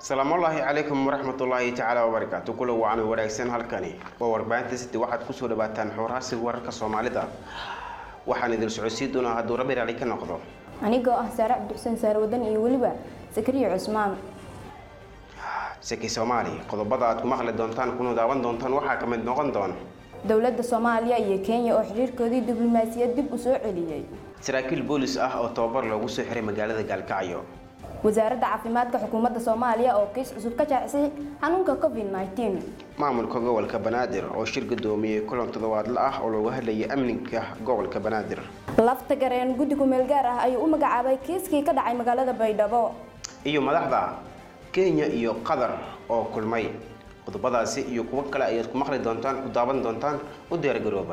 asalaamullaahi calaykum waraxmatullaahi tacaala wabarakaatu kula wacan wanaagsan halkani waa warbaahinta city waxaad kusoo dhawaataan xoorhaasiga wararka soomaalida waxaan idin socodsiin doonaa hadduu rabbi raali ka noqdo anigoo ah saare cabdixuseen saare wadan iyo weliba sakariya cusmaan saki soomaali qodobada aad ku maqli doontaan kuna daawan doontaan waxaa ka mid noqon doona dowladda soomaaliya iyo kenya oo xiriirkoodii diblomaasiyad dib u soo celiyey saraakiil boolis ah oo tababar loogu soo xiray magaalada gaalkacyo wasaaradda caafimaadka xukuumadda soomaaliya oo kiis cusub ka jaacisay xanuunka covid -19 maamulka gobolka banaadir oo shir gudoomiyey kulan toddobaadle ah oo looga hadlayay amniga gobolka banaadir lafta gareen guddi ku-meel gaar ah ayuu u magacaabay kiiskii ka dhacay magaalada baydhabo iyo madaxda kenya iyo qatar oo kulmay qodobadaasi iyo kuwo kale ayaad ku maqli doontaan ku daawan doontaan u diyaargarooba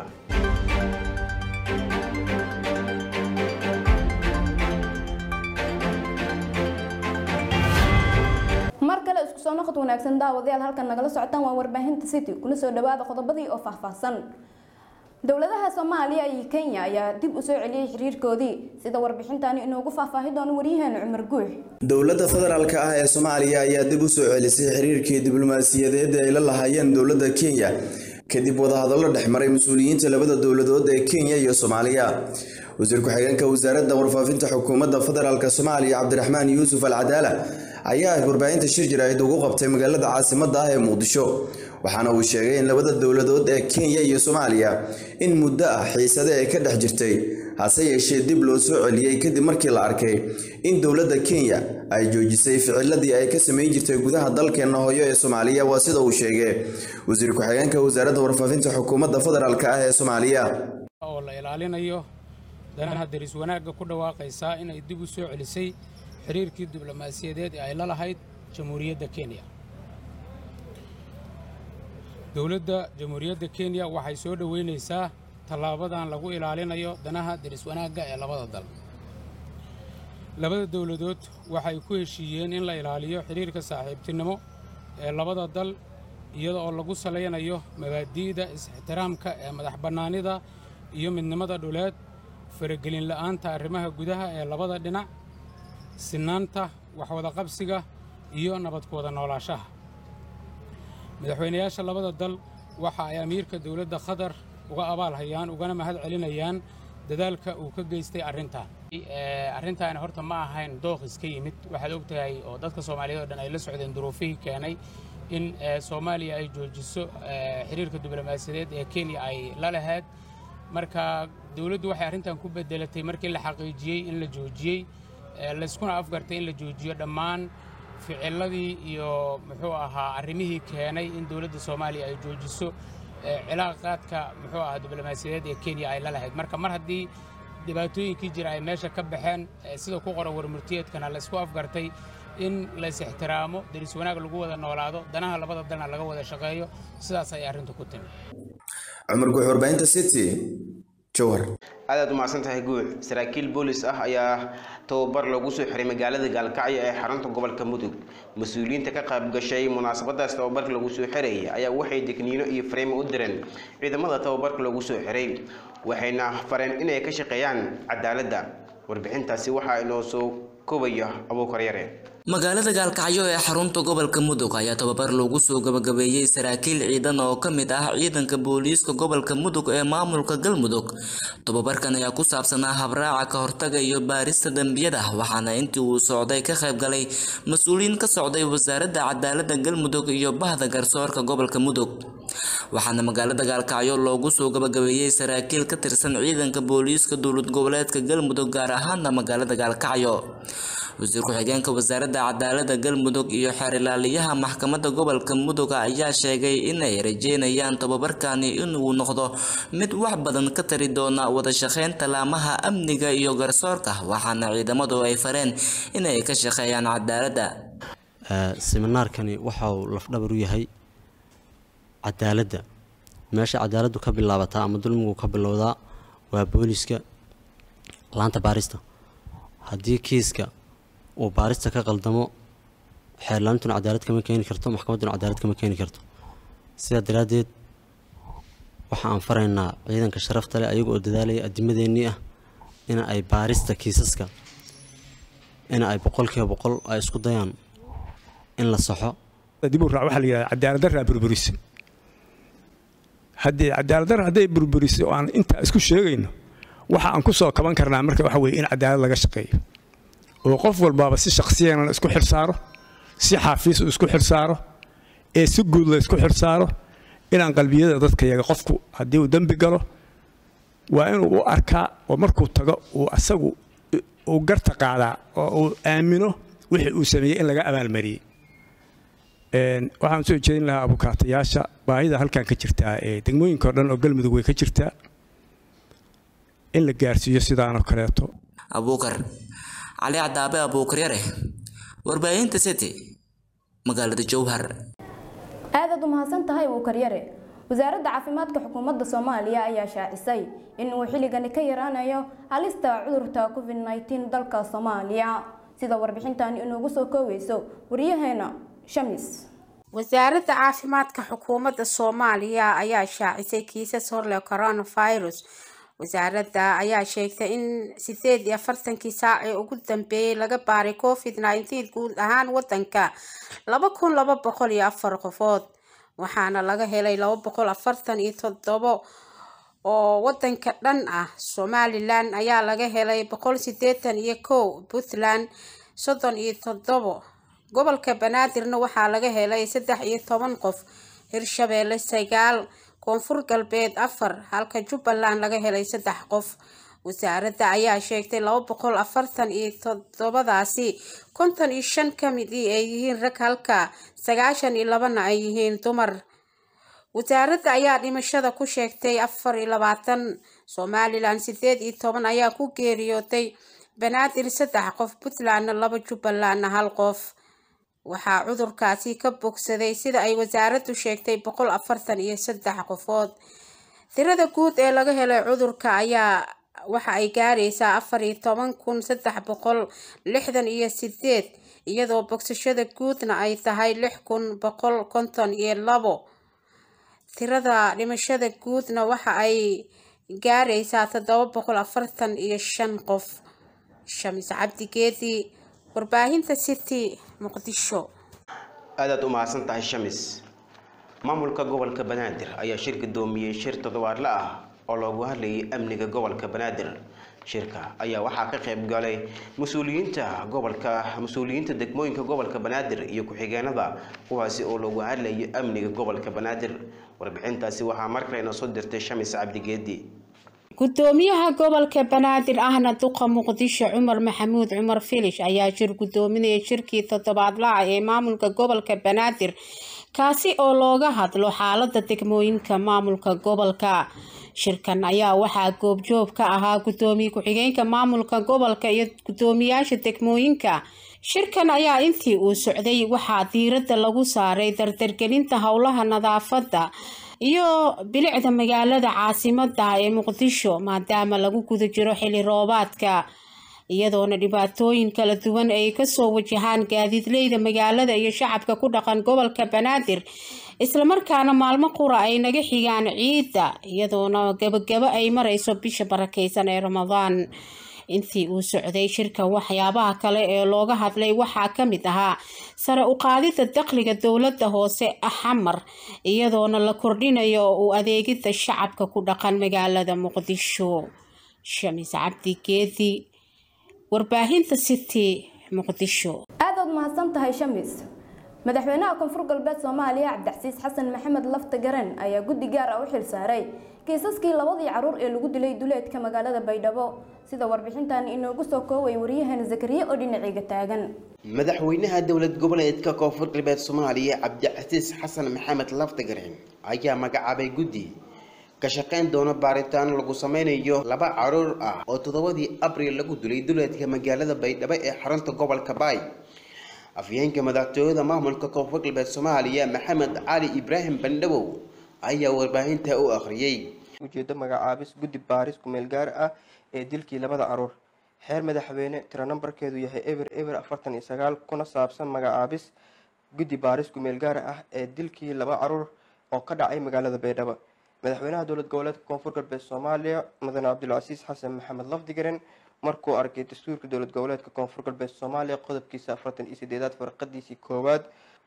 mar kale isku soo noqod wanaagsan daawadayaal halkan nagala socotaan waa warbaahinta city kuna soo dhawaada qodobadii oo faahfaahsan dowladaha soomaaliya iyo kenya ayaa dib u soo celiyey xiriirkoodii sida warbixintani inoogu faahfaahi doono waryaheena cumar guux dowladda federaalka ah ee soomaaliya ayaa dib u soo celisay xiriirkii diblomaasiyadeed ay la lahaayeen dowladda kenya kadib wadahadallo dhex maray mas-uuliyiinta labada dowladood ee kenya iyo soomaaliya wasiir ku-xigeenka wasaaradda warfaafinta xukuumadda federaalk soomaaliya cabdiraxmaan yuusuf al cadaala ayaa warbaahinta shir jaraa'id ugu qabtay magaalada caasimadda ah ee muqdisho waxaana uu sheegay in labada dowladood ee kenya iyo soomaaliya in muddo ah xiisade ay ka dhex jirtay hase yeeshee dib loo soo celiyey kadib markii la arkay in dowladda kenya ay joojisay ficiladii ay ka samayn jirtay gudaha dalkeenna hooyo ee soomaaliya waa sida uu sheegay wasiir ku-xigeenka wasaaradda warfaafinta xukuumadda federaalk ah ee soomaaliya oo la ilaalinayo danaha daris wanaagga ku dhawaaqaysaa inay dib u soo celisay xiriirkii diblomaasiyadeed ee ay la lahayd jamhuuriyadda kenya dowladda jamhuuriyadda kenya waxay soo dhoweynaysaa tallaabadan lagu ilaalinayo danaha daris wanaagga ee labada dal labada dowladood waxay ku heshiiyeen in la ilaaliyo xiriirka saaxiibtinimo ee labada dal iyada oo lagu salaynayo mabaadi'da is-ixtiraamka ee madax bannaanida iyo midnimada dhuleed faragelin la'aanta arrimaha gudaha ee labada dhinac sinaanta waxwadaqabsiga iyo nabadkooda noolaashaha madaxweynayaasha labada dal waxa ay amiirka dowladda qatar uga abaal hayaan ugana mahad celinayaan dadaalka uu ka geystay arrintan arrintaani horta ma ahayn dooqis ka yimid waxaad ogtahay oo dadka soomaaliyeed oo dhan ay la socdeen duruufihii keenay in soomaaliya ay joojiso xiriirka diblomaasiyadeed ee kenya ay la lahayd marka dowladdu waxay arrintan ku bedelatay markii la xaqiijiyey in la joojiyey layskuna afgartay in la joojiyo dhammaan ficiladii iyo muxuu ahaa arrimihii keenay in dowladda soomaaliya ay joojiso cilaaqaadka muxuu ahaa diblomaasiyadeed ee kenya ay la lahayd marka mar haddii dhibaatooyinkii jira ay meesha ka baxeen sida ku qoran warmurtiyeedkana laysku afgartay in lays ixtiraamo daris wanaag lagu wada noolaado danaha labada dalna laga wada shaqeeyo sidaas ay arrintu ku timi cumar guux warbaahinta city jowhar aadaad u mahadsan tahay guux saraakiil boolis ah ayaa tababar lagu soo xiray magaalada gaalkacyo ee xarunta gobolka mudug mas-uuliyiinta ka qayb gashay munaasabadaas tababarka lagu soo xirayay ayaa waxay digniino iyo fariimo u direen ciidamada tababarka lagu soo xiray waxayna fareen inay ka shaqeeyaan cadaaladda warbixintaasi waxaa inoo soo koobaya abuukar yare magaalada gaalkacyo ee xarunta gobolka mudug ayaa tababar loogu soo gabagabeeyey saraakiil ciidan oo ka mid ah ciidanka booliiska gobolka mudug ee maamulka galmudug tababarkan ayaa ku saabsanaa habraaca ka hortaga iyo baarista dembiyada waxaana intii uu socday ka qayb galay mas-uuliyiin ka socday wasaaradda cadaaladda galmudug iyo bahda garsoorka gobolka mudug waxaana magaalada gaalkacyo loogu soo gabagabeeyey saraakiil ka tirsan ciidanka booliiska dowlad goboleedka galmudug gaar ahaana magaalada gaalkacyo wasiir ku-xigeenka wasaaradda cadaaladda galmudug iyo xeerilaaliyaha maxkamadda gobolka mudug ayaa sheegay inay rajeynayaan tababarkani inuu noqdo mid wax badan ka tari doona wada shaqeynta laamaha amniga iyo garsoorka waxaana ciidamadu ay fareen inay ka shaqeeyaan cadaaladda siminaarkani waxa uu lafdhabar u yahay cadaaladda meesha cadaaladdu ka bilaabataa ama dulmigu ka bilowdaa waa booliska laanta baarista haddii kiiska uu baarista ka qaldamo xeerlaantuna cadaalad kama keeni karto maxkamadduna cadaalad kama keeni karto sidaa daraaddeed waxa aan faraynaa ciidanka sharafta leh ayaga oo dadaalaya adimadeennii ah in ay baarista kiisaska in ay boqolkiiba boqol ay isku dayaan in la saxo dib u raac waxaa la yidhahda cadaalad darraa burburise haddii cadaalad darra hadday burburise oo aan intaa isku sheegayno waxa aan ku soo kaban karnaa marka waxa weeye in cadaalad laga shaqeeyo oo qof walbaaba si shakhsiyan isku xilsaaro si xafiis uu isku xilsaaro ee si guud la isku xilsaaro inaan qalbiyada dadka yaga qofku haddii uu dembi galo waa inuu u arkaa oo markuu tago uu asagu uu garta qaadaa oo uu aamino wixii uu sameeyey in laga abaalmariyey waxaan soo jeedin lahaa abukaatayaasha baahida halkan ka jirtaa ee degmooyinka o dhan oo galmudug way ka jirtaa in la gaarsiiyo sidaanoo kaleeto abuukar cali cadaabe abuukar yare warbaahinta city magaalada jowhar aadaad u mahadsan tahay abuukar yare wasaaradda caafimaadka xukuumadda soomaaliya ayaa shaacisay in uu xilligani ka yaraanayo halista cudurka covid 19 dalka soomaaliya sida warbixintani inoogu soo kooweyso wariyaheena shamis wasaaradda caafimaadka xukuumadda soomaaliya ayaa shaacisay kiisas horleh coronavirus wasaaradda ayaa sheegtay in sideed iyo afartankii saac ee ugu dambeeyey laga baaray covid nineteen guud ahaan wadanka laba kun laba boqol iyo afar qofood waxaana laga helay laba boqol afartan iyo toddobo oo wadanka dhan ah somalilan ayaa laga helay boqol sideetan iyo kow puntland soddon iyo toddobo gobolka banaadirna waxaa laga helay saddex iyo toban qof hirshabeelle sagaal koonfur galbeed afar halka jubbaland laga helay saddex qof wasaaradda ayaa sheegtay laba boqol afartan iyo toddobadaasi konton iyo shan ka midii ay yihiin rag halka sagaashan iyo labana ay yihiin dumar wasaaradda ayaa dhimashada ku sheegtay afar iyo labaatan somalilan sideed iyo toban ayaa ku geeriyootay banaadir saddex qof puntlandna laba jubbalandna hal qof waxaa cudurkaasi ka bogsaday sida ay wasaaraddu sheegtay boqol afartan iyo saddex qofood tirada guud ee laga helay cudurka ayaa waxa ay gaaraysaa afar iyo toban kun saddex boqol lixdan iyo sideed iyadoo bogsashada guudna ay tahay lix kun boqol konton iyo labo tirada dhimashada guudna waxa ay gaaraysaa toddoba boqol afartan iyo shan qof shamis cabdigeedi warbaahinta city muqdisho aadaad u mahadsan tahay shamis maamulka gobolka banaadir ayaa shir gudoomiyey shir toddobaadle ah oo loogu hadlayay amniga gobolka banaadir shirka ayaa waxaa ka qayb galay mas-uuliyiinta gobolka mas-uuliyiinta degmooyinka gobolka banaadir iyo ku-xigeenada kuwaasi oo loogu hadlayay amniga gobolka banaadir warbixintaasi waxaa mar kale inoo soo dirtay shamis cabdigeedi gudoomiyaha gobolka banaadir ahna duqa muqdisho cumar maxamuud cumar filish ayaa shir gudoominaya shirkii toddobaadlaha ee maamulka gobolka banaadir kaasi oo looga hadlo xaalada degmooyinka maamulka gobolka shirkan ayaa waxaa goobjoog ka ahaa gudoomiye ku-xigeenka maamulka gobolka iyo gudoomiyaasha degmooyinka shirkan ayaa intii uu socday waxaa diiradda lagu saaray dardargelinta howlaha nadaafadda iyo bilicda magaalada caasimada ee muqdisho maadaama lagu guda jiro xili roobaadka iyadoona dhibaatooyin kala duwan ay kasoo wajahaan gaadiidleyda magaalada iyo shacabka ku dhaqan gobolka banaadir islamarkaana maalmo qura ay naga xigaan ciidda iyadoona gabagabo ay mareyso bisha barakeysan ee ramadaan intii uu socday shirka waxyaabaha kale ee looga hadlay waxaa kamid ahaa sare u qaadida dakhliga dowlada hoose xamar iyadoona la kordhinayo u adeegida shacabka ku dhaqan magaalada muqdisho shamis cabdi geedi warbaahinta city muqdisho aadaad mahadsan tahay shamis madaxweynaha koonfur galbeed soomaaliya cabdicasiis xasan maxamed lafta garen ayaa guddi gaar ah u xil saaray kiisaskii labadii caruur ee lagu dilay duleedka magaalada baydhabo sida warbixintan inoogu soo kooway waryaheena zakariye oo dhinaciga taagan madaxweynaha dowlad goboleedka koonfur galbeed soomaaliya cabdicasiis xasan maxamed laftagareen ayaa magacaabay guddi ka shaqayn doona baaritaan lagu sameynayo laba caruur ah oo toddobadii abriil lagu dilay duleedka magaalada baydhabo ee xarunta gobolka baay afyeenka madaxtooyada maamulka koonfur galbeed soomaaliya maxamed cali ibraahim bandhabow ayaa warbaahinta u akhriyey ujeedo magacaabis guddi baaris kumeel gaar ah ee dilkii labada caruur xeer madaxweyne tiro nambarkeedu yahay eber eber afartan iyo sagaal kuna saabsan magacaabis guddi baaris kumeel gaar ah ee dilkii laba caruur oo ka dhacay magaalada baydhabo madaxweynaha dowlad goboleedka koonfur galbeed soomaaliya mudane cabdulcasiis xasan maxamed lafdigaren markuu arkay dastuurka dowlad goboleedka koonfur galbeed soomaaliya qodobkiisa afartan iyo sideedaad farqadiisii koowaad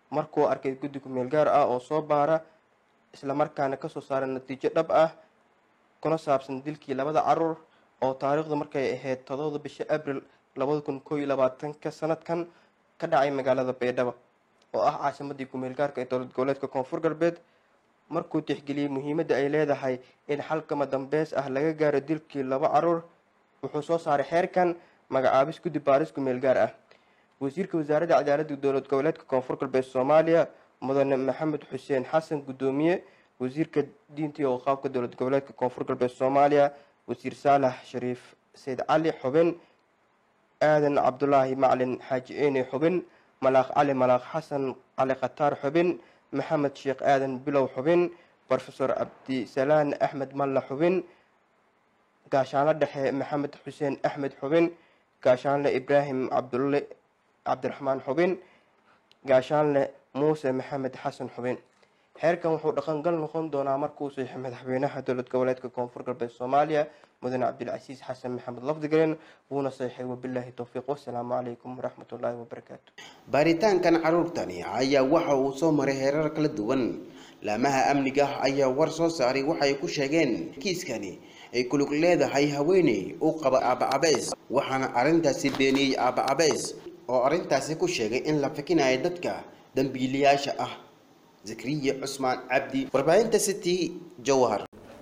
markuu arkay guddi kumeel gaar ah oo soo baara islamarkaana kasoo saara natiijo dhab ah kuna saabsan dilkii labada caruur oo taariikhdu markay ahayd todobada bisha abril labada kun koo iyo labaatanka sanadkan ka dhacay magaalada baydhabo oo ah caasimadii kumeel gaarka ee dowlad goboleedka koonfur galbeed markuu tixgeliyey muhiimadda ay leedahay in xalkama dambeys ah laga gaaro dilkii laba caruur wuxuu soo saaray xeerkan magacaabis guddi baaris kumeel gaar ah wasiirka wasaaradda cadaaladda dowlad goboleedka koonfur galbeed soomaaliya mudane maxamed xuseen xasan guddoomiye wasiirka diinta iyo waqaafka dowlad goboleedka koonfur galbeed soomaaliya wasiir saalax shariif sayd cali xubin aadan cabdulaahi maclin xaaji eene xubin malaaq cali malaaq xasan cali khataar xubin maxamed sheekh aadan bilow xubin rofesor cabdisalaan axmed malla xubin gaashaanle dhexe maxamed xuseen axmed xubin gaashaanle ibraahim cabdulle cabdiraxmaan xubin gaashaanle muuse maxamed xasan xubin xeerkan wuxuu dhaqangal noqon doonaa markuu saxiixo madaxweynaha dowlad goboleedka koonfur galbeed soomaaliya mudane cabdilcasiis xasan maxamed lafdigaren wuuna saxiixay wabilaahi towfiiq wasalaamu calaykum waraxmatullaahi wabarakaatu baaritaankan caruurtani ayaa waxa uu soo maray heerar kala duwan laamaha amniga ayaa war soo saaray waxay ku sheegeen kiiskani ay kulug leedahay haweeney u qaba aaba cabeys waxaana arrintaasi beeniyey aaba cabeys oo arrintaasi ku sheegay in la fikinayo dadka dambiilayaasha ah zakariya cusmaan cabdi warbaahinta city jawhar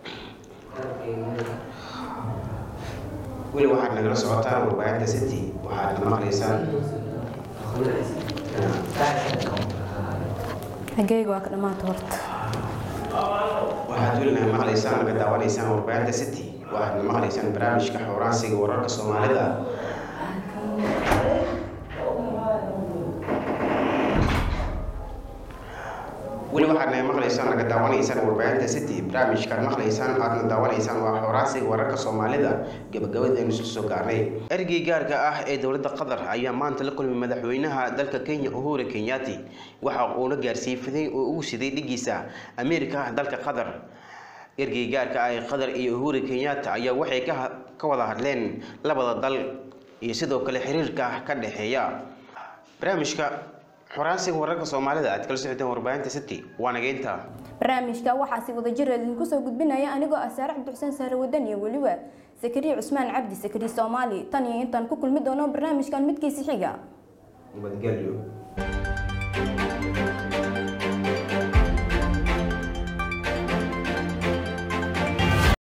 weli waxaad nagala socotaan warbaahinta city waxaad maqlaysaan xageyga waa ka dhammaanta horta waxaad weli naga maqlaysaan naga daawanaysaan warbaahinta city waxaad maqlaysaan barnaamijka xooraansiga wararka soomaalida weli waxaad naga maqlaysaan naga daawanaysaan warbaahinta city barnaamijkaad maqlaysaan aadna daawanaysaan waa xooraansiga wararka soomaalida gabagabadeenu isla soo gaarnay ergey gaarka ah ee dowladda qatar ayaa maanta la kulmay madaxweynaha dalka kenya uhuru kenyaati waxa uuna gaarsiiyey fidayn oo ugu siday dhigiisa ameerika dalka qatar ergey gaarka ah ee qatar iyo uhuru kenyaata ayaa waxay ka wada hadleen labada dal iyo sidoo kale xiriirka ka dhexeeya barnaamijka xoraansiga wararka soomaalida aad kala socoteen warbaahinta city waa nageynta barnaamijka waxaa si wada jir idinku soo gudbinaya anigoo ah saare cabdixuseen saare wadan iyo weliba sakariye cusmaan cabdi sakari soomaali tan iyo intaan ku kulmi doono barnaamijkan midkiisi xiga nabadgelyo